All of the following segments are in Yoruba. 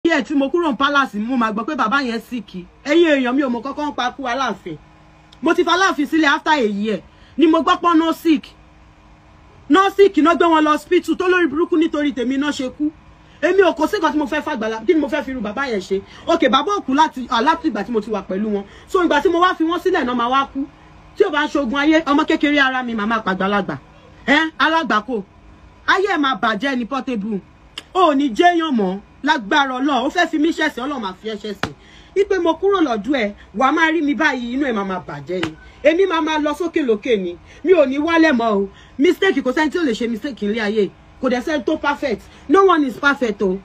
ẹ̀ tí mo kúrò ní palace mo máa gbọ́ pé bàbá yẹn síkì ẹ̀yin èèyàn mi ò mọ kọ́kọ́ ń pa kú aláàfin mo ti fa aláàfin sílẹ̀ after a year ni mo gbọ́ pọ́n no sick no sick náà gbé wọn lọ hospital tó lórí burúkú nítorí tèmi náà ṣe kú èmi ò kò sí nǹkan tí mo fẹ́ fàgbàlá kí ni mo fẹ́ fi irú bàbá yẹn ṣe ok bàbá òkú láti láti ìgbà tí mo ti wà pẹ̀lú wọn so ìgbà tí mo wá fi wọ́n sílẹ̀ náà máa wá kú tí ò bá ń ṣogun ayé ọmọ kékeré ara mi màmá pàgbàlagbà ẹ alágbàkó ayé ẹ̀ máa bàjẹ́ ní portable ò ní jẹ́yàn mọ́ lágbára ọlọ́run ó fẹ́ fi mí ṣẹ̀sìn ọlọ́run máa fi ẹ́ ṣẹ̀sìn ipe mo kúrò lọ́dún ẹ̀ wà á máa rí mi báyìí inú ẹ̀ máa máa bàjẹ́ ni èmi máa máa lọ sókè lókè ni mi ò ní wálẹ̀ mọ́ o mistake kò sẹ́ni tí ò lè ṣe mistake nílé ayé kò dẹ̀ sẹ́ni tó perfect no one is perfect o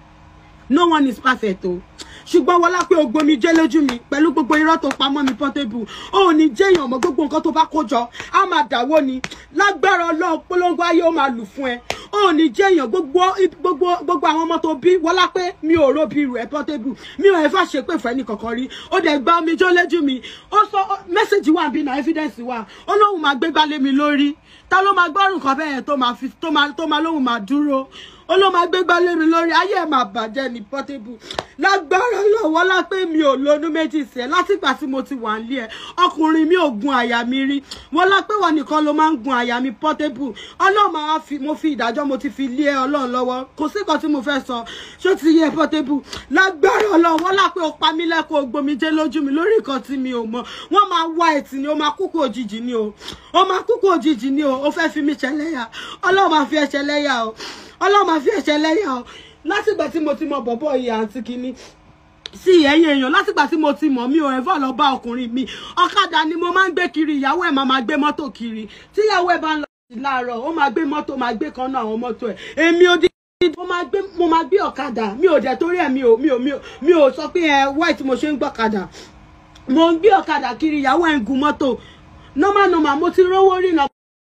no one is perfect o ṣùgbọ́n wọlá pé o gbomi jẹ́ lójú mi pẹ̀lú gbogbo irọ́ tó pamọ́ mi portable ó ní jẹ́yàn mọ́ gbogbo nǹkan tó bá kó jọ á máa dàwó ni lágbára ọlọ́run polongo ayé ó máa lù fún ẹ ó ní jẹ́yàn gbogbo gbogbo gbogbo àwọn ọmọ tó bí wọlá pé mi ò ro bí irú ẹ portable mi ò ẹ̀fà ṣe pé fẹ́ni kankan rí ó dẹ̀ gba omi jọ́ lójú mi ó sọ mẹ́sẹ̀gì wà bí na evidence wà ó lóun máa gbégbá lé mi lórí ta ló máa gbọ́rùn kan bẹ́ẹ̀ tó máa fi tó máa tó máa lóun máa dúró ó ló máa gbégbá lé mi lórí ayé ẹ̀ máa bàjẹ́ ní portable lágbára lọ́wọ́ lápé mi ò lónú méjì sí ẹ látìgbà tí mo ti wà nílé ẹ ọkùnrin mi ò gun àyà mi rí wọ́n lápé wọn nìkan ló máa ń gun àyà mi portable ọlọ́run máa fi mo fi ìdájọ́ mo ti fi lé ẹ ọlọ́run lọ́wọ́ kò sí nǹkan tí mo fẹ́ sọ ṣó ti yẹ portable lágbára ọlọ́run wọ́n lápé ó pa mí lẹ́kọ̀ọ́ gbomijé lójú mi lórí nǹkan tí mi ò mọ̀ wọ́n máa wá ẹ̀tì ni ó máa kúkú òjijì ni o ó máa kúkú òjijì ni o ó fẹ́ fi mí ṣẹlẹ́yà ọlọ́run máa fi ẹ ṣẹlẹ́yà o ọlọ́run máa fi ẹ ṣẹlẹ́yà o látìgbà tí mo ti mọ bọ̀bọ̀ ìyá àǹtí kínní sí ẹ̀yin èèyàn látìgbà tí mo ti mọ̀ mi ò ẹ̀fọ́ lọ bá ọkùnrin mi ọ̀kadà ni mo máa ń gbé kiri ìyàwó ẹ̀ máa máa gbé mọ́tò kiri tíyàwó ẹ̀ bá ń lọ sí láàárọ̀ ó máa gbé mọ́tò máa gbé kan náà àwọn mọ́tò ẹ̀ èmi ò dé mo máa gbé mo máa gbé ọ̀kadà mi ò dẹ̀ torí ẹ̀ mi ò mi ò mi ò mi ò sọ pé ẹ white mo ṣe ń gbọ́kadà mo ń gbé ọ̀kadà kiri ìyàwó ẹ̀ ń gun mọ́tò normal normal mo ti rówó rí náà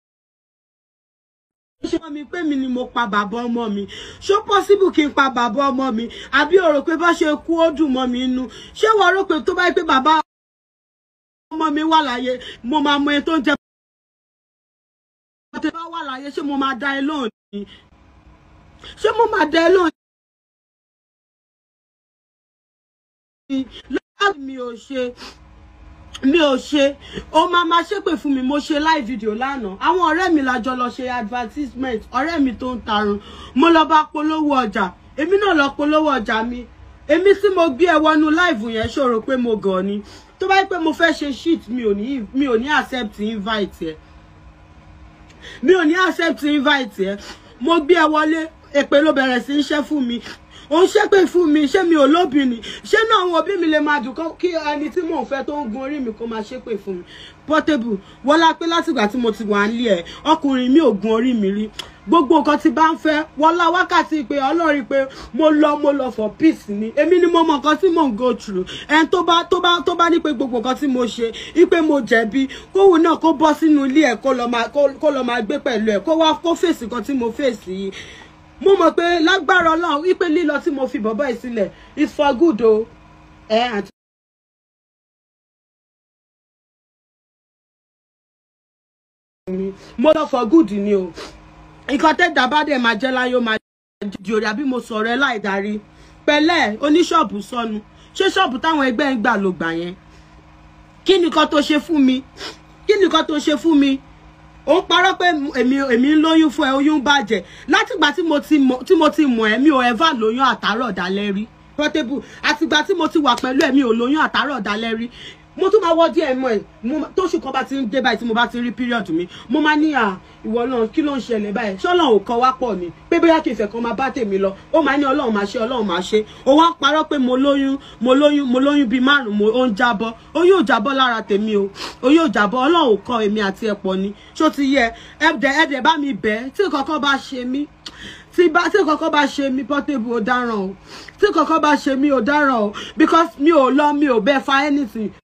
ṣe mọ́ mi pé mi ni mo pa bàbá ọmọ mi ṣó possible kí n pa bàbá ọmọ mi àbí o rò pé bá ṣe kú ó dùn mọ́ mi inú ṣé wọ́n rò pé tó bá yẹ pé bàbá ọmọ mi wà láyé mo máa mọ ẹni tó ń jẹ bàbá bá wà láyé ṣé mo máa dá ẹ lóhùn ni ṣé mo máa dá ẹ lóhùn ni lọ́wọ́ mi ò ṣe mi ò ṣe ó máa máa ṣépè fún mi mo ṣe live video lánàá àwọn ọ̀rẹ́ mi la jọ lọ ṣe advertisement ọ̀rẹ́ mi tó ń tarun mo lọ bá polówó ọjà èmi náà lọ polówó ọjà mi èmi tí mo gbé ẹ wọnú live yẹn ṣòro pé mo gàn ni tó bá yẹ pé mo fẹ́ ṣe shit mi ò ní mi ò ní accept invite ẹ mi ò ní accept invite ẹ mo gbé ẹ wọlé èpè ló bẹ̀rẹ̀ sí í ṣẹ́ fún mi ó ń ṣépè fún mi ṣé mi ò lóbìnrin ṣé náà àwọn òbí mi lè máa dùn kí ẹni tí mò ń fẹ́ tó ń gun orí mi kó máa ṣépè fún mi portable wọlá pé látìgbà tí mo ti wà nílé ẹ ọkùnrin mi ò gun orí mi rí gbogbo nǹkan tí bá ń fẹ́ wọlá wákàtí pé ọlọ́rin pé mo lọ mo lọ for peace ni èmi ni mo mọ nǹkan tí mò ń go through ẹni tó bá tó bá tó bá ní pé gbogbo nǹkan tí mo ṣe ipe mo jẹ̀bi kóhun náà kó bọ́ sínú ilé ẹ̀ kó lọ máa kó lọ máa gbé pẹ̀lú ẹ̀ kó wá kó fèsì nǹkan tí mo fèsì yìí mo mọ̀ pé lágbára ọlọ́run wípé lílọ tí mo fi bọ̀bọ̀ yìí sílẹ̀ is for good o ẹ àti. mo lọ for good ni o nǹkan tẹ́jà bá dẹ̀ máa jẹ́ láyé ó máa jẹ́ òrì àbí mo sọ̀rọ̀ ẹ láì darí pẹ̀lẹ́ oníṣọ́ọ̀bù sọnù ṣé ṣọ́ọ̀bù táwọn ẹgbẹ́ ń gbà ló gbà yẹn kí nìkan tó ṣe fún mi kí nìkan tó ṣe fún mi ó ń parọ́ pé èmi èmi ń lóyún fún ẹ oyún bàjẹ́ látìgbà tí mo ti mọ̀ tí mo ti mọ̀ ẹ́ mi ò ever lóyún àtàrọ̀ dalẹ́ rí portable àtìgbà tí mo ti wà pẹ̀lú ẹ̀ mi ò lóyún àtàrọ̀ dalẹ́ rí mo tún máa wọ díẹ̀ mọ́ ẹ̀ tóṣù kan bá ti ń dé báyìí tí mo bá ti rí period mi mo máa ní à ìwọ náà kí ló ń ṣẹlẹ̀ báyìí ṣọ́lọ́run ò kọ́ wá pọ̀ ni pé bóyá kí ìfẹ́ kan máa bá tèmi lọ ó máa ní ọlọ́run máa ṣe ọlọ́run máa ṣe ó wá ń parọ́ pé mo lóyún mo lóyún mo lóyún bíi márùn mo ó ń jábọ́ ó yóò jábọ́ lára tèmi o ó yóò jábọ́ ọlọ́run ò kọ́ èmi àti ẹ̀pọ̀ ni ṣó ti yẹ ẹ̀dẹ̀ ẹ̀dẹ̀ bá mi bẹ̀ tí kankan bá ṣe mí tí bá tí kankan bá ṣe mí portable ò dáràn o tí kankan bá ṣe mí ò dáràn o because mi ò lọ mi ò bẹ fa anything